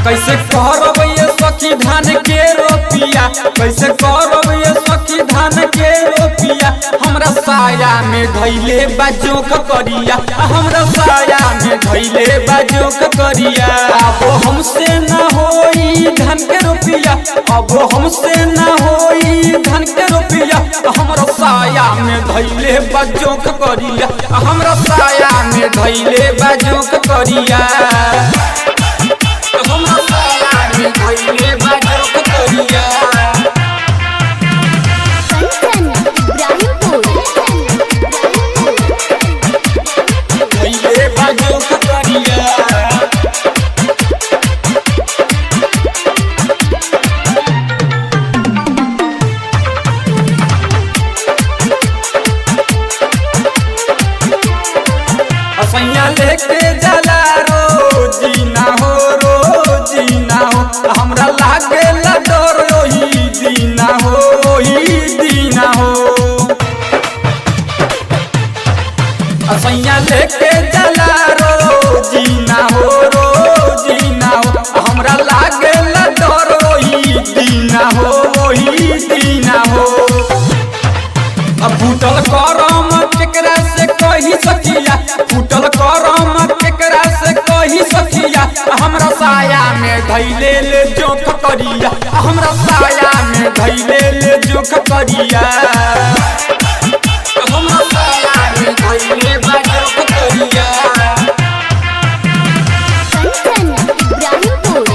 कैसे करब ये सखी धान के रोपिया कैसे करब ये सखी धान के रोपिया हमरा साया में धैले बाजोक करिया हमरा साया में धैले बाजोक करिया अब हमसे न होई धान के रोपिया अब हमसे न होई धान के रोपिया हमरा साया में धैले बाजोक करिया हमरा साया में धैले बाजोक करिया हमरा साया में धैले बाजोक करिया कंचन इब्राहिमपुर धैले बाजोक करिया असैया लेके जला रोजी ना हो रोजी ना हो हमरा लागे ला डर ओही दीना हो ओही दीना हो असैया लेके जला रोजी ना हो रोजी ना हो हमरा लागे ला डर ओही दीना हो ओही दीना हो अब फूटल करम केकरा से कही सकिया फूटल करम केकरा से कही सकिया हमरा साया में धैले ले जोख करिया हमरा साया में धैले ले जोख करिया हमरा साया में धैले बा जोख करिया कंचन इब्राहिमपुर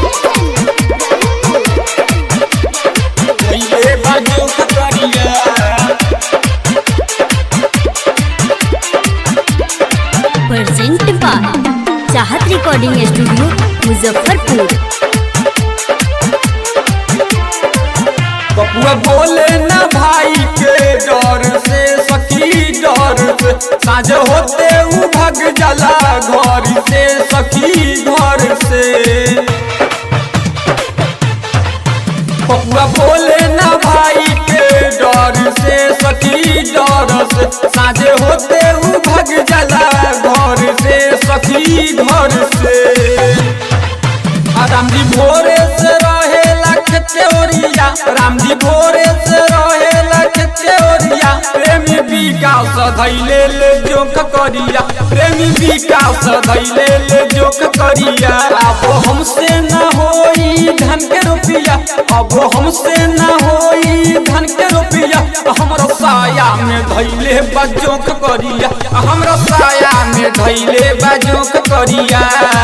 धैले बा जोख करिया present by Chahat recording studio Muzaffarpur बबुआ बोले ना भाई के डर से सखी डर से साँझ होते उ भग जाला घर से सखी घर से बबुआ बोले ना भाई के डर से सखी डर से साँझ होते उ भग जाला घर से सखी घर से राम जी भोरे से रहे लख चोरिया राम जी भोरे से रहे लख चोरिया प्रेमी विकास धैले ले जोक करिया प्रेमी विकास धैले ले जोक करिया अब हमसे न होई धन के रुपया अब हमसे न होई धन के रुपया हमरा साया में धैले बजोक करिया हमरा साया में धैले बजोक करिया